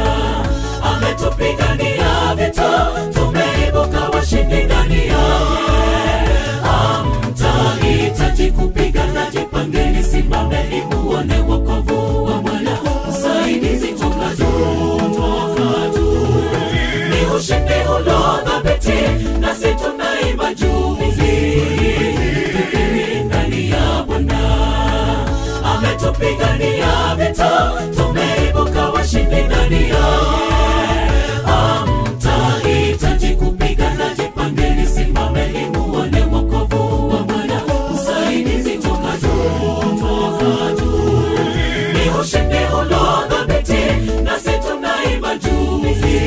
ametupigania vita tumeibuka washindi ndani yake hamtahitaji kupigana jipangeni simameni muone wokovu wa bwana usaidizi toka juu toka juu ni ushindi ulodhabiti nasi tunaimba juu ndani ya bwana ametupigania vita tumeibuka washindi ndani yake hamtahitaji kupigana jipangeni simameni muone wokovu wa bwana usaidizi toka juu toka juu ni ushindi ulodhabiti nasi tunaimba juu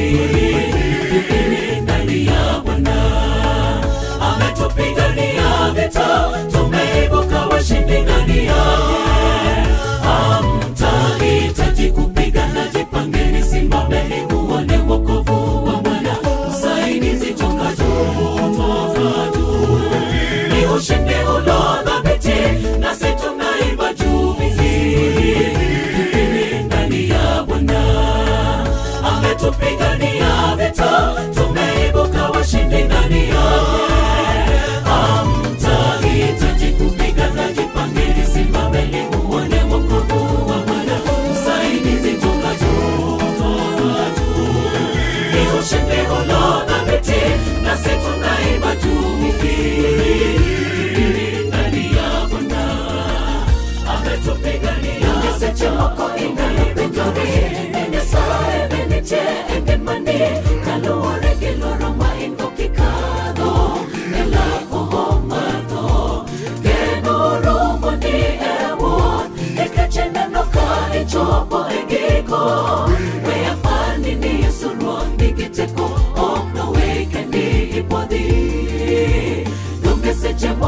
ndani ya bwana ametupigania vita tumeibuka washindi ndani yake hamtahitaji kupigana jipangeni simameni muone wokovu wa bwana usaidizi toka juu toka juu ni ushindi ulodhabiti nasi tunaimba juu ndani ya bwana ametupigania vita tumeibuka washindi ndani yake hamtahitaji kupigana jipangeni simameni muone wokovu wa bwana usaidizi toka juu toka juu ni ushindi ulodhabiti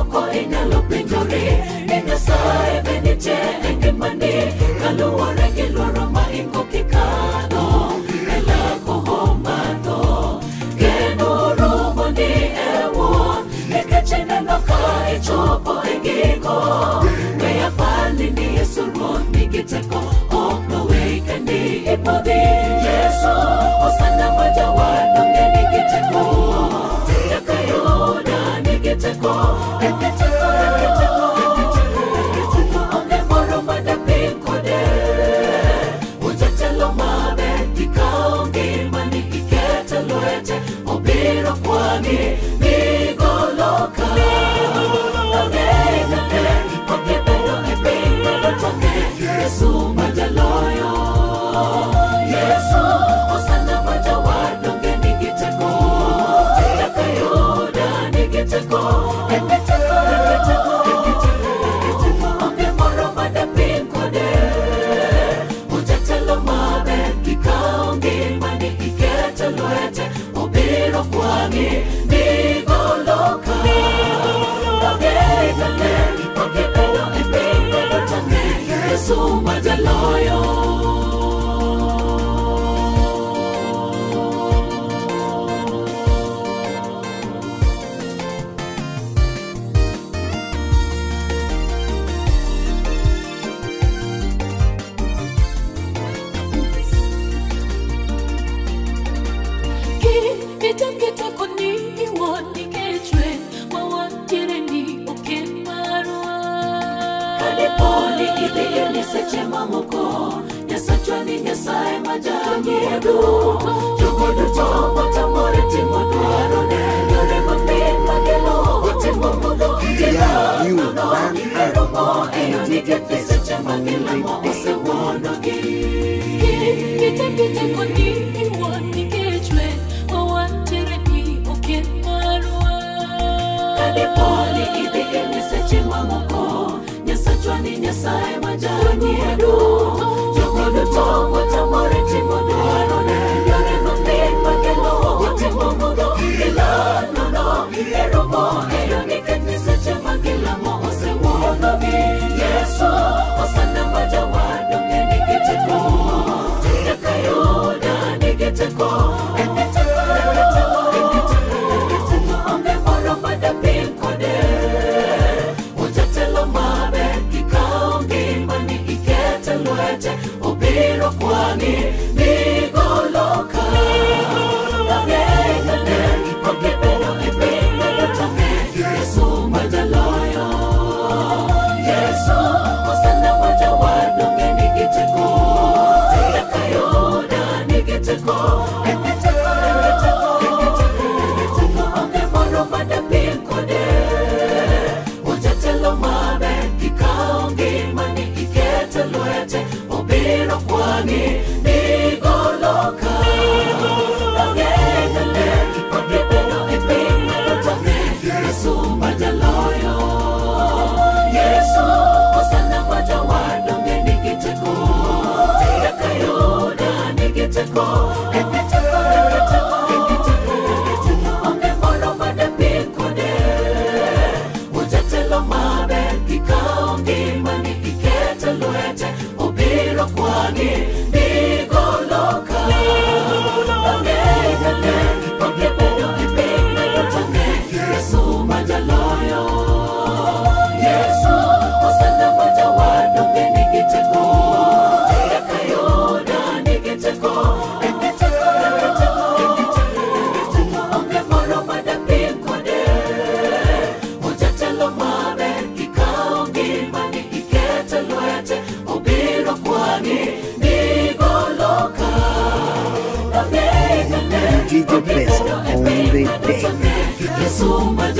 moko inyalo penjori ni nyasaye be nitie e ngimani kaluwore gi luoro ma ingo kikadho e lako homadho geno romo ni e wuon nikech ineno ka ichopo e giko we apani ni yesu ruoth nigi teko ok noweyi kendi ipodhi yesu osana ma jawadonge nigi teko nyaka yuda nigi teko nigi teko nigi teko nigi teko onge moro madapim kode ujatelo maber gikawo ngimani ikete lwete obiro kwani migoloka okibedo e piny madotonge yesu majaloyo yesu osana majawadonge nigi teko nyaka yuda nigi teko nigi teko nigi teko nigi teko nigi teko onge moro madapim kode ujatelo maber gikawo ngimani ikete lwete obiro kwani migoloka ogeigane okibedo e piny madotonge yesu majaloyo Kitem kiteko ni iwuon nikech lweny ma wantiere ni oken marwa. kadiponi idhiye ni seche mamoko nyasachwa ni nyasaye majang'iedu jogo duto motamore timo dwarone yore mapin makelo otimo modho Yeah, you, man, gilaromo and eyo DJ nikech Best seche on magilamo the osewuonogi Kitem kiteko ni iwuon nikech lweny ma wantiere ni oken marwa. kadiponi idhiye ni seche mamoko nyasachwa ni nyasaye majang'iedu jogo duto motamore timo dwarone yore mapin makelo otimo modho gilanono eromo eyo nikech ni seche magilamo osewuonogi yesu osana majawadonge nigi teko nyaka yuda nigi teko nigi teko nigi teko nigi teko nigi teko onge moro madapim kode ujatelo maber gikawo ngimani ikete lwete obiro kwani migoloka agengane okibedo e piny madotonge yesu majaloyo yesu osana majawadonge nigi teko nyaka yuda nigi teko nigi teko nigi teko nigi teko nigi teko onge moro madapim kode ujatelo maber gikawo ngimani ikete lwete obiro kwani migoloka agengane okibedo e piny madotonge yesu majaloyo yesu osana majawadonge nigi teko nyaka yuda nigi teko nigi teko nigi teko nigi teko nigi teko onge moro madapim kode ujatelo maber gikawo ngimani ikete lwete obiro kwani migoloka agengane okibedo e piny madotonge yesu majaloyo yesu osana majawadonge nigi teko nyaka yuda nigi teko nigi teko nigi teko nigi teko nigi teko onge moro madapim kode ujatelo maber gikawo ngimani ikete lwete obiro kwani migoloka DJ Best on the day. yesu maja